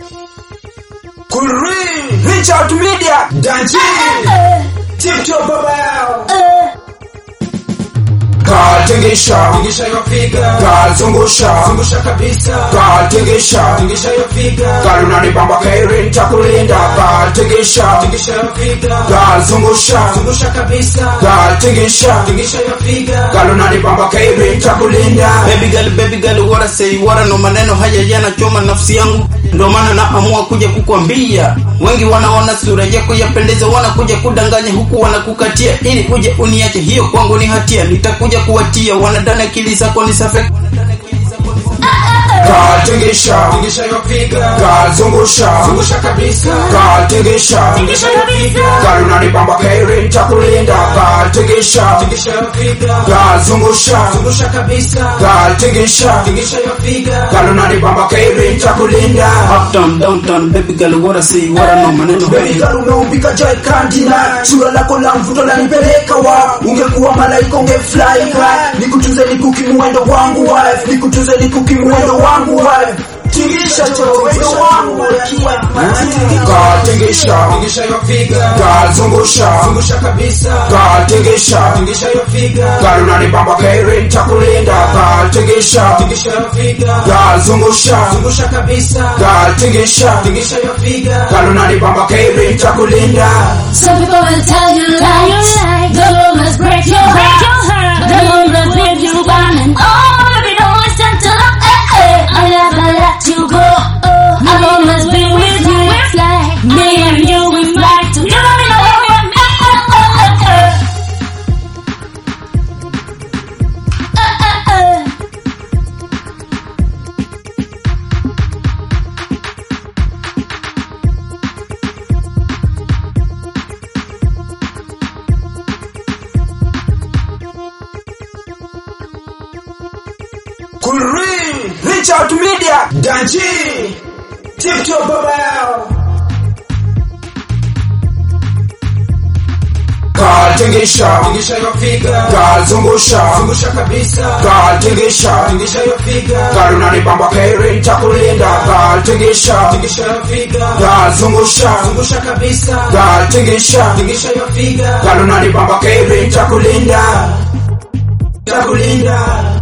Kulri, reach out media, Danji, TikTok baba yao. Gal tingisha, tingisha yo figa. Gal zungusha, zungusha kabisa. Gal tingisha, tingisha yo figa. Gal unanibamba kairi nitakulinda. Gal tingisha, tingisha yo figa. Gal zungusha, zungusha kabisa. Gal tingisha, tingisha yo figa. Gal unanibamba kairi nitakulinda. Baby girl, baby girl, what I say, what no maneno haya yanachoma nafsi yangu, ndo maana naamua kuja kukwambia. Wengi wanaona sura yako yapendeza, wanakuja kudanganya huku wanakukatia, ili uje uniache. Hiyo kwangu ni hatia, nitakuja kuwatia wanadana, akili zako ni safi. Gal tingisha, tingisha yo figa. Gal zungusha, zungusha kabisa. Gal tingisha, tingisha yo figa. Gal unanibamba kairi nitakulinda. Gal tingisha, tingisha yo figa. Gal zungusha, zungusha kabisa. Gal tingisha, tingisha yo figa. Gal unanibamba kairi nitakulinda. Uptown, downtown, baby girl, what I say, what no maneno Baby haya girl umeumbika joy kandina Sura lako la mvuto lanipeleka wa Ungekuwa malaika ungefly high Nikutuze nikukimwendo wangu wife Nikutuze nikukimwendo wangu wife Tingisha cho wendo wangu Gal tingisha Tingisha yo figa Gal zungusha Zungusha kabisa Gal tingisha Tingisha yo figa Gal unanibamba kairi nitakulinda Gal tingisha Tingisha yo figa Gal zungusha Zungusha kabisa Gal tingisha Tingisha yo figa Gal unanibamba kairi nitakulinda Some people will tell you lies. The rumors break your heart. The rumors leave you down and oh, baby, don't listen to them. Eh, eh. I'll never let you go. I'll always be with you. Me and you, we fly together. We know we're meant. Eh, eh, eh, eh. Eh, eh, eh. Kulri, reach out media, Danji, TikTok baba yao. Gal tingisha, tingisha yo figa. Gal zungusha, zungusha kabisa. Gal tingisha, tingisha yo figa. Gal unanibamba kairi nitakulinda. Gal tingisha, tingisha yo figa. Gal zungusha, zungusha kabisa. Gal tingisha, tingisha yo figa. Gal unanibamba kairi nitakulinda. Nitakulinda.